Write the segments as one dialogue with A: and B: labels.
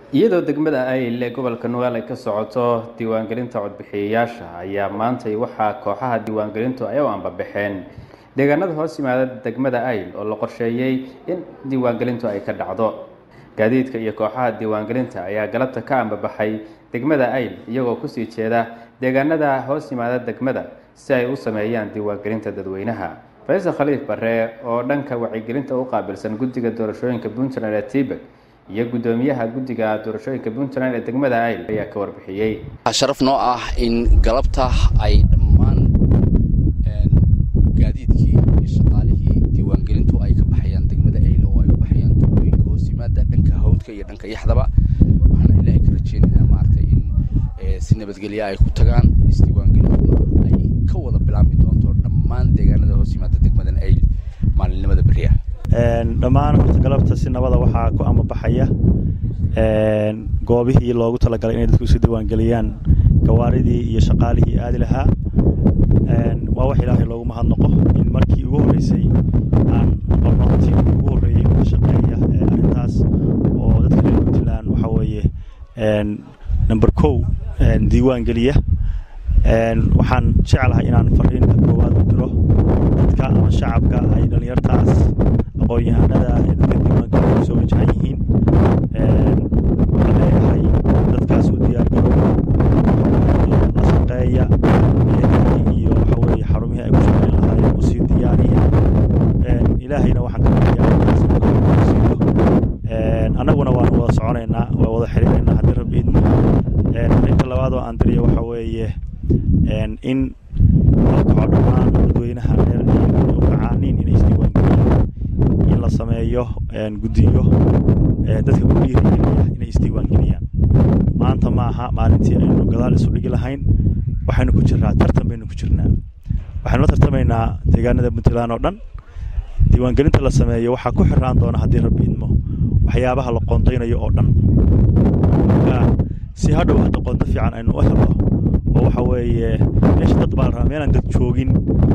A: iyadoo degmada ayl ee gobolka nugaal ay ka socoto diiwaangelinta codbixiyayaasha ayaa maantay waxaa kooxaha diiwaangelintu ay u ambabaxeen deegaanada hoos yimaada degmada ayl oo la qorsheeyey in diiwaangelintu ay ka dhacdo gaadiidka iyo kooxaha diiwaangelinta ayaa galabta ka ambabaxay degmada ayl iyagoo kusii jeeda deegaanada hoos yimaada degmada si ay u sameeyaan diiwaangelinta dadweynaha faysal khaliif bare oo dhanka wacyigelinta u qaabilsan guddiga doorashooyinka puntland ee tibet iyo guddoomiyaha guddiga doorashooyinka puntland ee degmada ayl ayaa ka warbixiyey
B: sharaf noo ah in galabta ay dhammaan gaadiidkii iyo shaqaalihii diiwaangelintu ay ka baxayaan degmada ayl oo ay u baxayaan tuulooyinka hoos yimaada dhanka hawdka iyo dhanka yaxdaba waxaana ilaahay ka rajeynaynaa maaragtay in si nabadgelya ay ku tagaan isdiiwaangelintuna ay ka wada bilaabmi doonto dhammaan deegaanada hoos yimaada degmadan ayl maalinimada beriya
C: dhammaan horta galabta si nabada waxaa ku amabaxaya goobihii loogu talagalay inay dadku isu diiwaangeliyaan gawaaridii iyo shaqaalihii aadi lahaa waa wax ilaahay loogu mahadnaqo in markii ugu horreysay aan noqono tiimkii ugu horreeyey oo ka shaqeeya arrintaas oo dadka reer puntland waxaa weeye number kow diiwaan geliya waxaan jeclahay inaan fariinta koowaad u diro dadka ama shacabka ay dhallinyartaas aqoon-yahanada ee dadka diiwaangelin kusoo wajahan yihiin waxaan leeyahay dadkaas u diyaargarooba la shaqeeya iyo waxa weeye xarumihii ay ku shaqeyn lahaayeen u sii diyaariya ilaahayna waxaan ka baryaa annaguna waanu wada soconaynaa waa wada xiriiraynaa haddii rabbi idmo fariinta labaad oo aan diriyo waxaa weeye in la kaco dhammaan dadweynaha reer u kacaaniin inay isdiiwaangeliyaan in la sameeyo guddiyo dadka ku dhiirigeliya inay isdiiwaangeliyaan maanta ma aha maalintii aynu gadaal isu dhigi lahayn waxaynu ku jirnaa tartan baynu ku jirnaa waxaynu la tartamaynaa deegaanada puntland oo dhan diiwaangelinta la sameeyo waxaa ku xiraan doona haddii rabbi idmo waxyaabaha la qoondaynayo oo dhan si hadhow hadda qoonto fiican aynu u helno oo waxa weeye meesha dad baa la rabaa meelaan dad joogin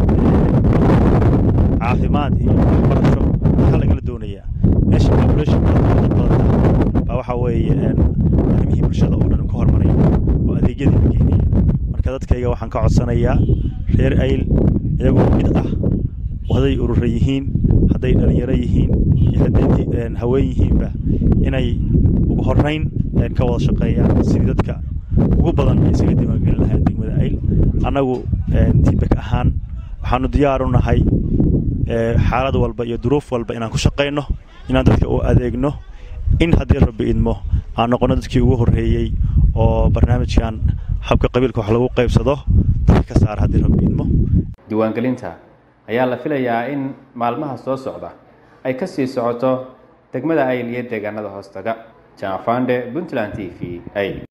C: caafimaad iyo waxbarasho waxaa lagala doonayaa meesha population badan dad badan baa waxa weeye arrimihii bulshada oo dhan ka hormaraya oo adeegyadii la geynaya marka dadkayga waxaan ka codsanayaa reer ayl iyagoo mid ah hadday urura yihiin hadday dhalinyaro yihiin iyo hadday haween yihiinba inay ugu horrayn ka wada shaqeeyaan sidii dadka ugu badan ay isaga diiwaangelin lahayn degmada ayl annagu tibek ahaan waxaanu diyaar u nahay xaalad walba iyo duruuf walba inaan ku shaqayno inaan dadka u adeegno in haddii rabbi idmo aan noqono dadkii ugu horreeyey oo barnaamijkan habka qabiilka wax lagu qaybsado dadka ka saara haddii rabbi idmo
A: diiwaangelinta ayaa la filayaa in maalmaha soo socda ay ka sii socoto degmada ayl iyo deegaanada hoostaga janfande puntland t v ayl